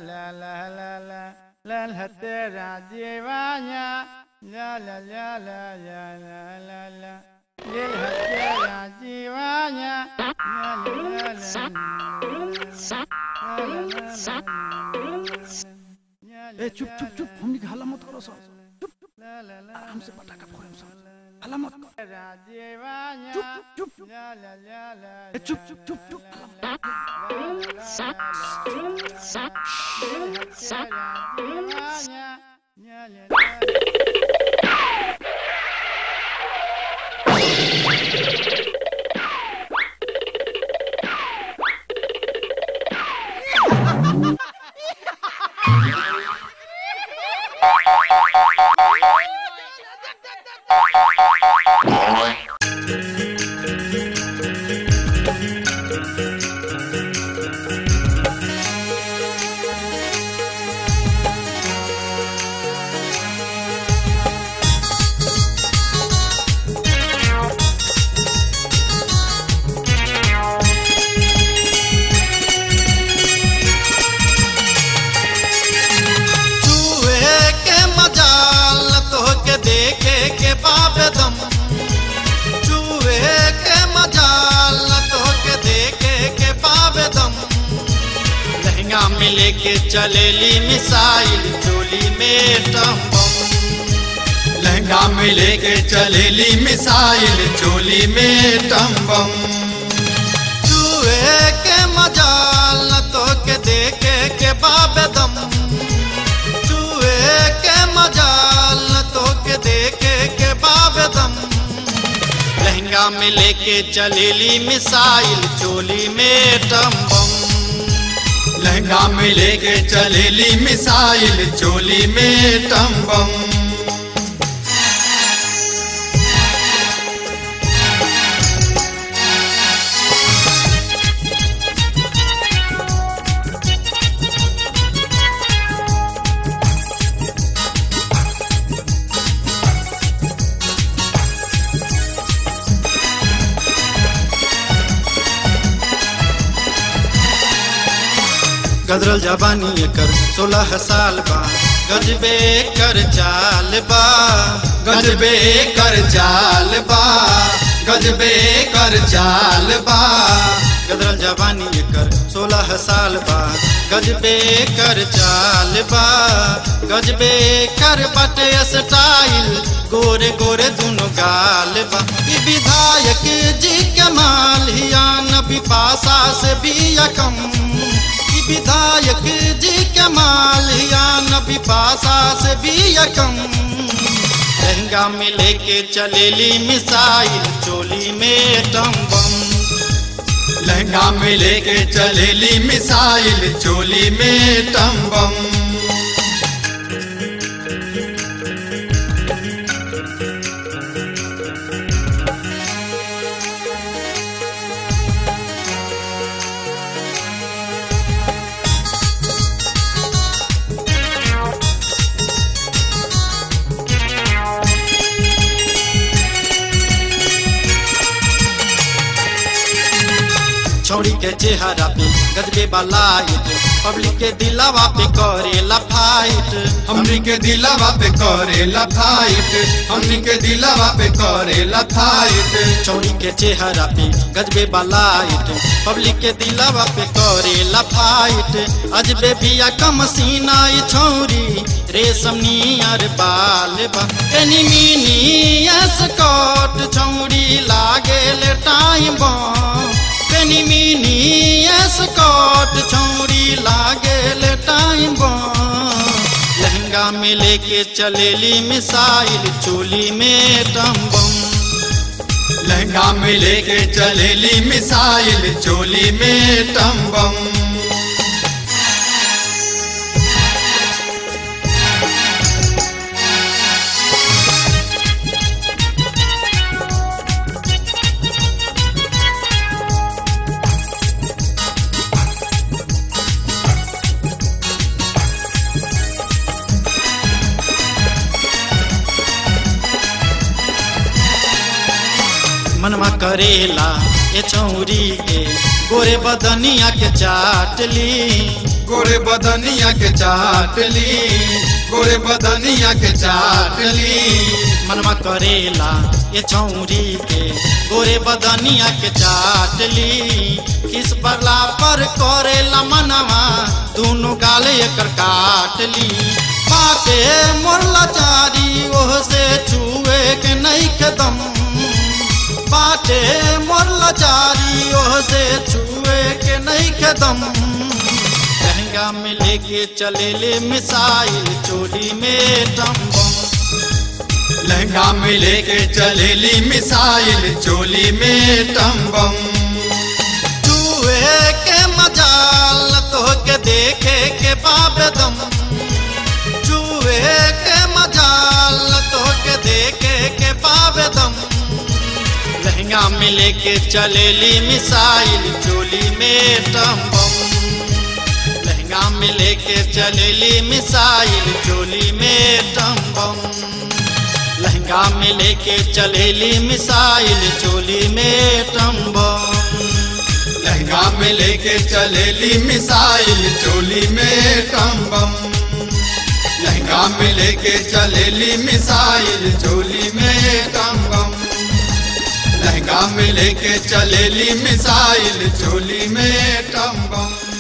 la la la la la la tera jivanya la la la la la la la la Lil hatera jivanya la la la la la ए चुप चुप चुप हमनी के हल्ला मत करो सब चुप चुप आराम से पटाखा फोड़े सब हल्ला मत कर चुप चुप चुप ए चुप चुप चुप चुप हल्ला मत कर। चूहे के मजाल तोहके देखे के बाबेदम चूहे के मजाल तोहके देखे के बाबेदम लहंगा में लेके चलेली मिसाइल चोली में टम्बम लहंगा में लेके चलेली मिसाइल चोली में टम्बम चूहे के मजाल तोहके देखे के बाबेदम चूहे के मजाल तो के देखे के बाबदम लहंगा में लेके चलेली मिसाइल चोली में टम्बम लहंगा में लेके चलेली मिसाइल चोली में टम्बम गदरल जवानी एकर सोलह साल बा गजबे कर चाल बा गजबे कर चाल बा गजबे कर चाल बा गदरल जवानी एकर सोलह साल बा गजबे कर चाल बा गजबे कर बटे स्टाइल गोरे गोरे दुनो गाल बा ई विधायक जी के माल हिया नबी पासा से भी यकम ई विधायक जी के माल हिया नबी पासा से भी यकम लहंगा में लेके चलेली मिसाइल चोली में टम्बम लहंगा में लेके चलेली मिसाइल चोली में टम्बम छौड़ी के चेहरा पे गजबे लाइट पब्लिक के दिलावा पे करेला फाइट हमनी के दिलावा पे करेला फाइट हमनी के दिलावा पे करेला फाइट छौड़ी के चेहरा पे गजबे लाइट पब्लिक के दिलावा पे करेला फाइट अजबे बिया कम सीना ई छौरी रेशम नियर बाल बा एनी मिनी स्कॉट छौरी लागेल टाइम बम पेनी मिनी स्कॉट छौरी लागेल टाइम लहंगा में लेके चलेली मिसाइल चोली में टम्बम लहंगा में लेके चलेली मिसाइल चोली में टम्बम मनवा करेला ए छौरी के गोरे बदनिया के चाटली गोरे बदनिया के चाटली गोरे बदनिया के चाटली मनमा करेला ये छौरी के गोरे बदनिया के चाटली किस परला पर करेला मनवा दोनों गाले एकर काटली बाटे मोरला चारी ओह से छुए के नहीं के दम बाटे मोरला चारी ओह से छुए के नहीं के दम लहंगा में लेके चले ले मिसाइल चोली में टम्बम लहंगा में लेके चले ली मिसाइल चोली में टम्बम चूहे के मजाल तो के देखे के बाबदम चूहे के मजाल तो के देखे के बाबदम लहंगा में लेके चले ली मिसाइल चोली में टम्बम लहंगा में लेके चले ली मिसाइल चोली में टम्बम लहंगा में लेके चलेली मिसाइल चोली में टम्बम लहंगा में लेके चलेली मिसाइल चोली में टम्बम लहंगा में लेके चलेली मिसाइल चोली में टम्बम लहंगा में लेके चलेली मिसाइल चोली में टम्बम